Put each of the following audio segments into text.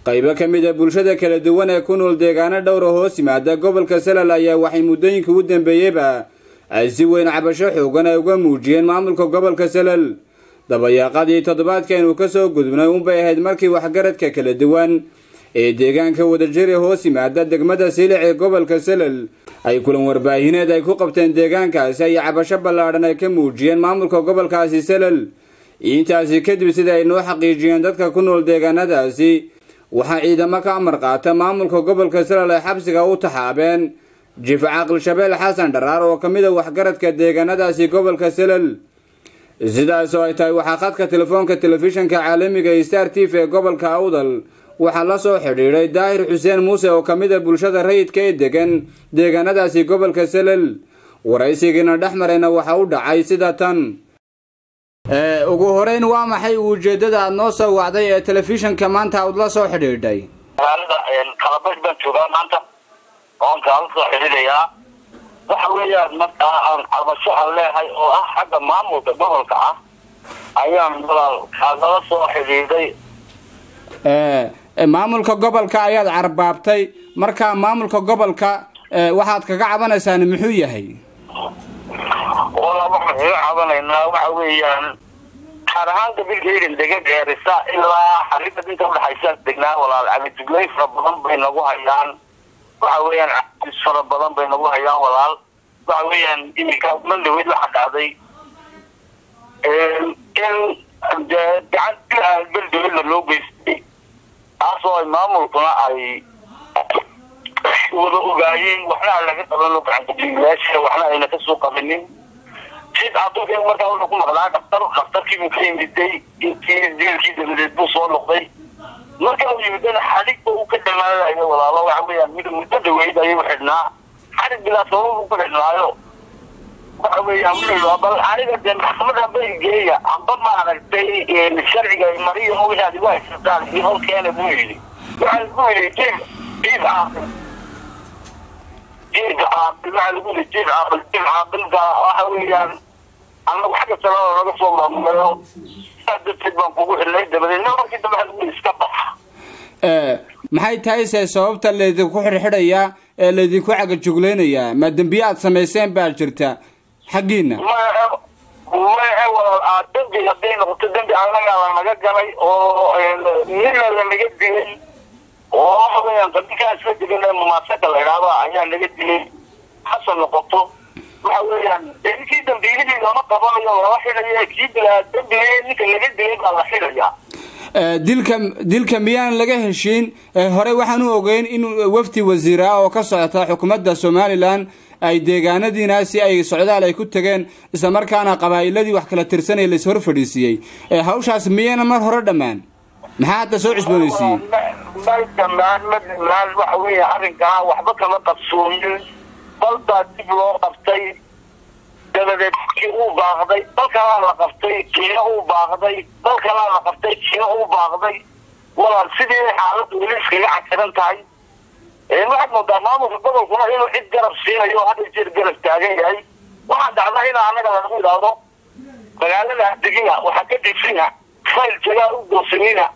qaybo ka mid a bulshada kala duwan ee ku nool deegaano dhowra hoos yimaada gobolka salal ayaa waxay muddooyinka ugu dambeeyeyba ay si weyn cabasho xoogan ay uga muujiyeen maamulka gobolka salal dabayaaqadii toddobaadkeenu ka soo gudubnay unbay ahayd markii waxgaradka kala duwan ee deegaanka wadajiri hoos yimaada degmada siilic ee gobolka salal ay kulan warbaahineed ay ku qabteen deegaankaasi ay cabasho ballaadhan ay ka muujiyeen maamulka gobolkaasi salal intaasi kadib sida ay noo xaqiijiyeen dadka ku nool deegaanadaasi waxaa ciidamo ka amar qaata maamulka gobolka salal ay xabsiga u taxaabeen jif caaqil shabeel xasan dharaar oo ka mid a waxgaradka deegaanadaasi gobolka salal sidaas oo ay tahay waxaa khadka telefoonka telefishanka caalamiga ee star t v ee gobolka awdal waxaa la soo xidhiidhay daahir xuseen muuse oo ka mid a bulshada rayidka ee degan deegaanadaasi gobolka salal waraysigiina dhex marayna waxa u dhacay sida tan ugu horeyn waa maxay ujeedada aada noo soo wacday ee telefishanka maanta aad la soo xidhiidhay magaalada kalabash baan joogaa maanta oon kaala soo xidhiidhayaa waxa weeyaan markaa aan cabasho aan leehay oo ah xagga maamulka gobolka ah ayaan walaal kaagala soo xidhiidhay maamulka gobolka ayaad carbaabtay marka maamulka gobolka waxaad kaga cabanaysaan muxuu yahay walaal waxaan kaga cabanaynaa waxa weeyaan gaar ahaan gabilkaydan dega geerisa ilaa xariga inta udhexaysa degnaa walaal cabidugleyn fara badan bay nagu hayaan waxa weeyaan cabis fara badan bay nagu hayaan walaal waxa weeyaan iminka mandhaweyd waxa dhacday in gacan bilaan beldawedna loo geystay taasoo ay maamulkuna ay wada ogaayeen waxna aan laga qabano gacankajiilaasha waxna ayna kasoo qabinin sid aduunka markaa wuxuu ku maqlaa dhaktar dhaktarkiibuu ka yimiday intii jeelkii dabadeed buu soo noqday marka uu yimidana xadhigba uu ka dhamaanayo walaalo waxa weeyaan mid muddo dhaweyd ayuu xidhnaa xadhig bilaa sabab uu ku xidhnaayo waxa weeyaan wuxuu bal aniga dee maxkamada bay geeya amba maaragtay sharciga mariyo wixii aad igu haysataan iyo holkeena buu yidhi waxaa lagu yidhi jiif jiif caaqil jiif caaqil waxaa lagu yidhi jiif caaqil jiif caaqilka waxa weeyaan anagu xagga salada naga soo maamulayo saa darteed baan kugu xidhnay dabadeedna markii dambe waxa lagu yidhi iska bax maxay tahay se sababta laydinku xirxidhayaa ee laydinku cagajuglaynayaa ma dembiye aad samayseen baa jirta xaggiina maya walaal dembi hadday noqoto dembi annagaa lanaga galay oo nina lanaga dilay oo waxa weeyaan qadinkaas ka degan mumaasaka la idhaahdo ayaa naga dilay hase noqoto waxa weeyaan ninkii dambiilihii lama qabanayo lala xidhaya kii bilaa dembiga ninka laga dilay baa la xidhayaa dilka dilka miyaan laga heshiin hore waxaan u ogeyn in wafdi wasiir ah oo ka socota xukuumadda somalilan ay deegaanadiinaasi ay socdaal ay ku tageen isla markaana qabaa'iladii wax kala tirsanaya lais hor fadhiisiiyey hawshaas miyayna mar hore dhammaan maxaa hadda soo cusboonaysiiyey may dhamaan ma dhamaan waxa weeya arrinkaa waxba kama qabsoomin balbaa dib loo qabtay dabadeed kii uu baaqday dal kalaa la qabtay kiina uu baaqday dal kalaa la qabtay kiina uu baaqday walaal sidii xaaladdu weli iskaga casiran tahay waxaad moodaa maamulka gobolkuna inuu cid garab siinayo o hadda jeer garab taagan yahay waxaa dhacda in annaga lagu idhaahdo magaalada degina waxaa ka dhisina fayl jagaa u goosanina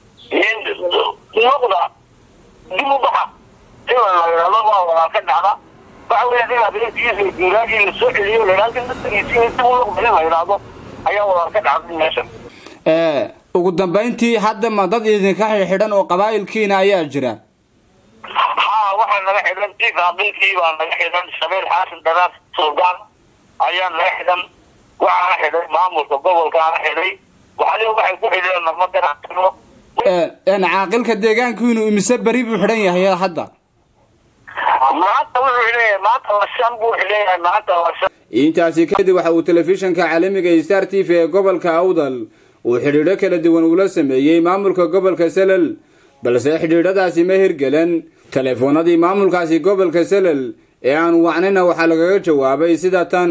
noqda dib u baxa sida la idhaahdo waa walaal ka dhacda waxa weya in adeerkiisa guuraagii la soo celiyo la idhahdo dadkiisi dib u noqda in la idhaahdo ayaa walaal ka dhacday meeshan ugu dambayntii hadda ma dad idinka xidhan oo qabaa'ilkiina ayaa jira haa waxaa naga xidhan jiif aqilkii baa naga xidhan shabeel xaasin dharaar suldaan ayaa naga xidhan waxaana xidhay maamulka gobolkaana xidhay waxali waxay ku xidheen nama garaacino caaqilka deegaanku inuu imise beri buu xidhan yahay hadda maanta wuxuu xidhanyahay maanta lashan buu xidhanyahay maanta lashan intaasi kadib waxa uu telefishanka caalamiga star t v ee gobolka awdal uu xidhiidho kala duwan ula sameeyey maamulka gobolka salal balse xidhiidhadaasi ma hirgelen teleefoonadii maamulkaasi gobolka salal ee aan wacnayna waxaa lagaga jawaabay sida tan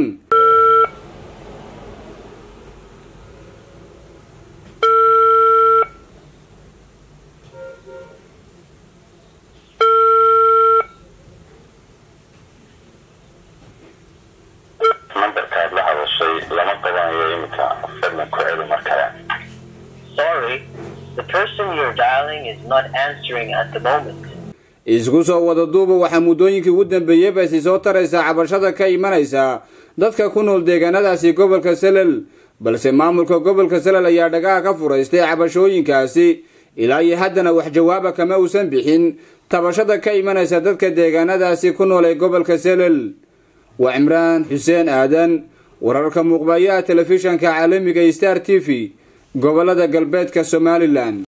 nambarkaad la hadashay lama qabanayo iminka fadlan ku celi mar kale Sorry, the person you're dialing is not answering at the moment. isku soo wada duuba waxaa muddooyinkii ugu dambeeyeyba isi soo taraysaa cabashada ka imanaysa dadka ku nool deegaanadaasi gobolka selel balse maamulka gobolka selel ayaa dhagaha ka furaystay cabashooyinkaasi ilaa iyo haddana wax jawaaba kama uusan bixin tabashada ka imanaysa dadka deegaanadaasi ku nool ee gobolka selel waa cimraan xuseen aadan wararka muuqbayaha telefishanka caalamiga star t v gobolada galbeedka somalilan